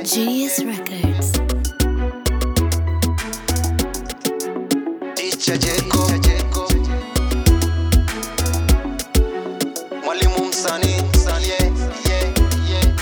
Genius Records. Teacher Jacob. Mwalimu msanii, yeah, yeah, yeah,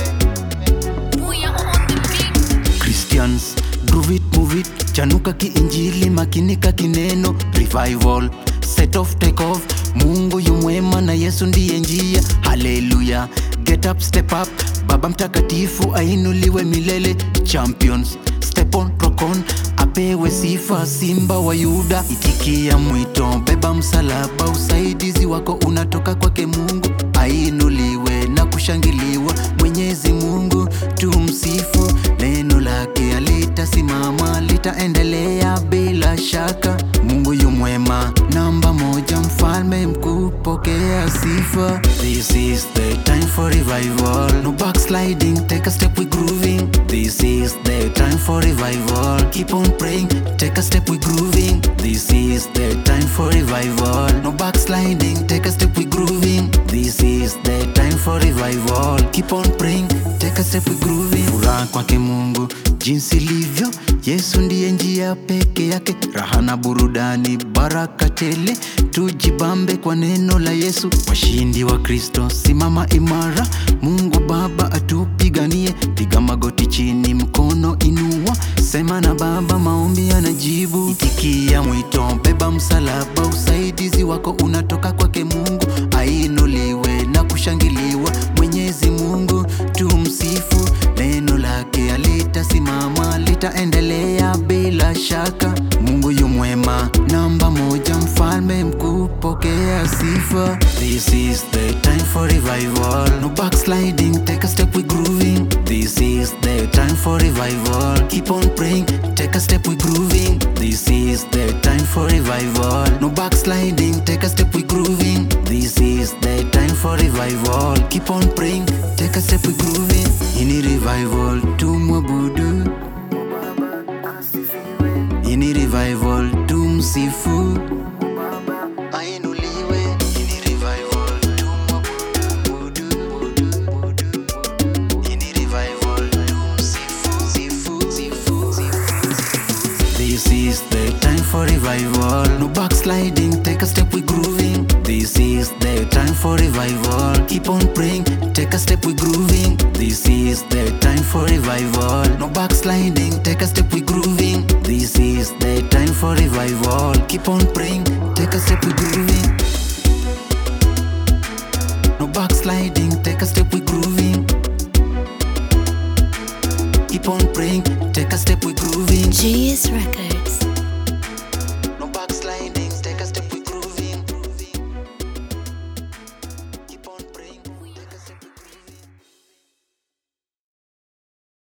yeah. Christians groove it move it chanuka kiinjili makinika kineno revival set off take off mungu yumwema na yesu ndiye njia haleluya get up step up baba mtakatifu ainuliwe milele champions step on rock on apewe sifa simba wa yuda itikia mwito beba msalaba usaidizi wako unatoka kwake mungu ainuliwe na kushangiliwa mwenyezi mungu tumsifu neno lake alitasimama litaendelea bila shaka mungu yumwema namba moja mfalme mkuu pokea sifa this is the time for revival no backsliding take a step we grooving this is the time for revival keep on praying take a step we grooving this is the time for revival no backsliding take a step we grooving this is the time for revival keep on praying take a step we grooving furaha kwake mungu jinsi livyo yesu ndiye njia peke yake raha na burudani baraka tele tujibambe kwa neno la yesu washindi wa kristo simama imara mungu baba atupiganie piga magoti chini mkono inua sema na baba maombi anajibu itikia mwito beba msalaba usaidizi wako unatoka kwake mungu ainuliwe na kushangiliwa mwenyezi mungu tumsifu neno lake alitasimama litaendelea bila shaka mungu yumwema namba moja mfalme mkuu pokea sifa this is the time for revival no backsliding take a step we grooving this is the time for revival keep on praying take a step we grooving this is the time for revival no backsliding take a step we grooving this is the time for revival keep on praying take a step we grooving ini revival tumwabudu ini revival tumsifu Ainuliwe. ini revival tumwabudu ini revival tumsifu sifu sifu sifu This is the time for revival. No backsliding, take a step we grooving. This is the time for revival. Keep on praying, take a step we grooving. This is the time for revival. No backsliding, take a step we grooving. This is the time for revival. Keep on praying, take a step we grooving. No backsliding, take a step we grooving. Keep on praying, take a step we grooving. Genius Records.